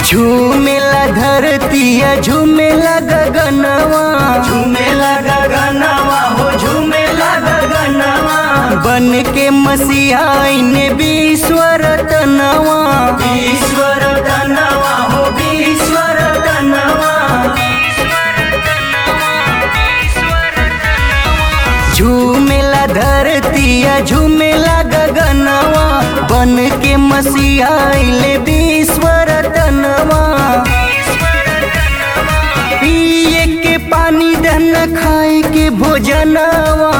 झूमेला धरतिया झूमेला गगनवा झूमेला गगनवा हो झूमेला गगनवा बन के मसीहाइने विश्वर तनवा ईश्वर तनवा हो ईश्वर तनवा झूमेला धरतिया झूमेला गगनवा बन के मसीहाइले विश्वर तनवा पिए के पानी दन खाए के भोजनवा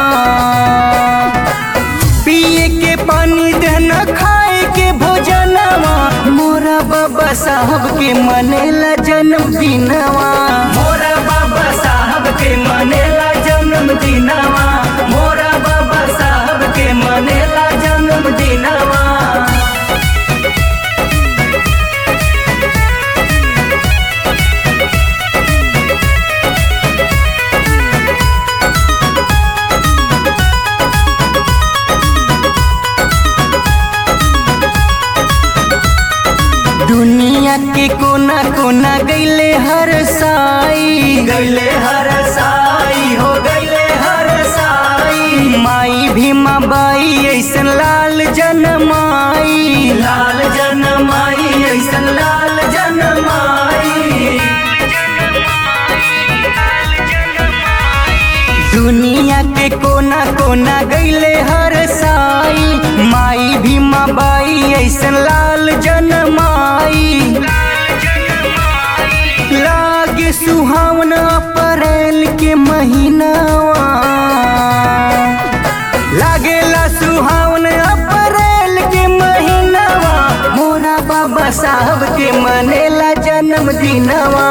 पिए के पानी दन खाए के भोजनवा मोरा बाबा साहब के मनेला जन्मदिनवा मोरा बाबा साहब के मनेला जन्मदिनवा मोरा बाबा साहब के मनेला जन्मदिनवा दुनिया के कोना कोना गईले हर साई गैले हर साई हो गैले हर साई माई भीमा बाई ऐसन लाल जनमाई लाल जनमाई ऐसन लाल जनमाई दुनिया के कोना कोना गईले हर साई माई भीमा बाई ऐसन लाल जनमाई लागे सुहावन अप्रैल के महीनावा लागेला सुहावन अप्रैल के महीनावा मोरा बाबा साहब के मनेला जन्मदिनवा